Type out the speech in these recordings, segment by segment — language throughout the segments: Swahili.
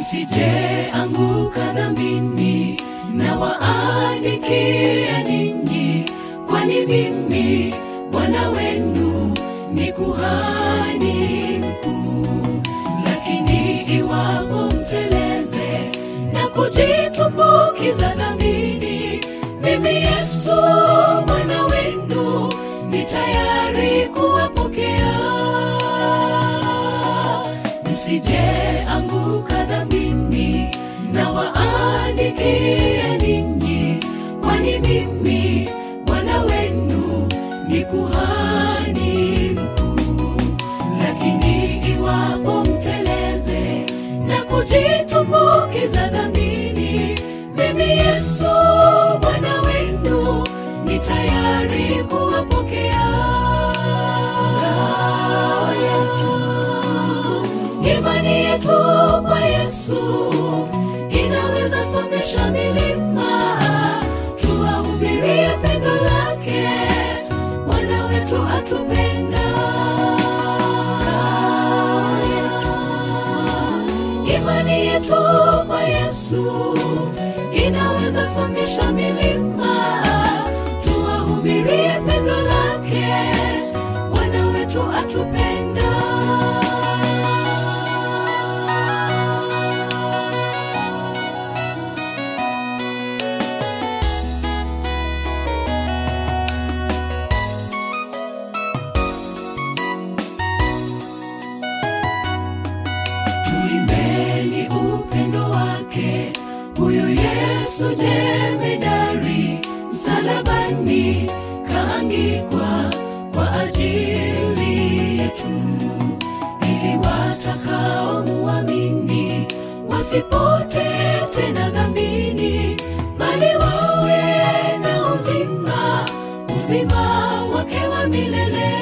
msije anguka dhambini na waandikia ninyi kwani mimi bwana wenu ni kuhani mkuu lakini iwapo mteleze na kujitumbukiza dhambini mimi yesu mwana wenu ni tayari kuwapokea msije anguka dhambini na waandikia ninyi kwani mimi bwana wenu ni kuhani mkuu lakini iwapo mteleze na kujitumbukiza dhambini mimi yesu bwana wenu ni tayari kuwapokea ngao yetu imani yetu kwa yesu inaweza songesha milima tuwahubirie pendo lake bwana wetu atupenda imani yetu kwa yesu inaweza songesha milima tuwahubirie pendo lake bwana wetu atupenda tuimbeni upendo wake huyu yesu jemedari msalabani kaangikwa kwa ajili yetu ili watakaomuamini wasipotee tena dhambini bali wawe na uzima uzima wake wa milele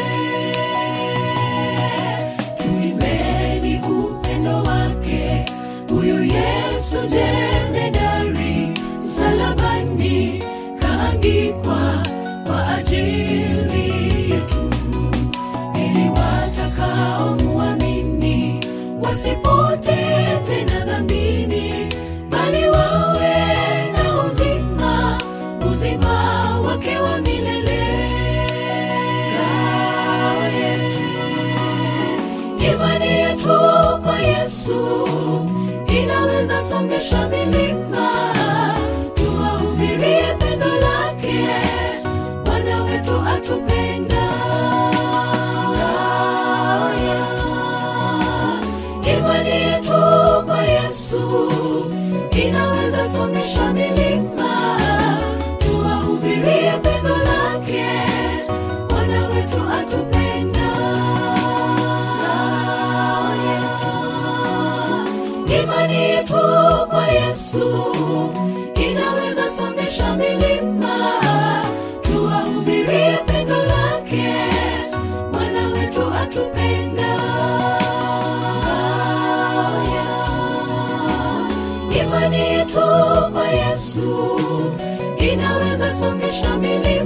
tuimbeni upendo wake huyu yesu jemedari msalabani kaangikwa kwa ajili yetu ili watakaomuamini wasipotee tena dhambini bali wawe na uzima uzima wake wa milele Ngao yetu imani yetu kwa yesu inaweza songesha milima tuwahubirie pendo lake bwana wetu atupenda Ngao yetu imani yetu kwa yesu inaweza songesha milima tuwahubirie pendo lake bwana wetu atupenda Ngao yetu imani yetu kwa yesu inaweza songesha milima tuwahubirie pendo lake bwana wetu atupenda Ngao yetu imani yetu kwa yesu inaweza songesha milima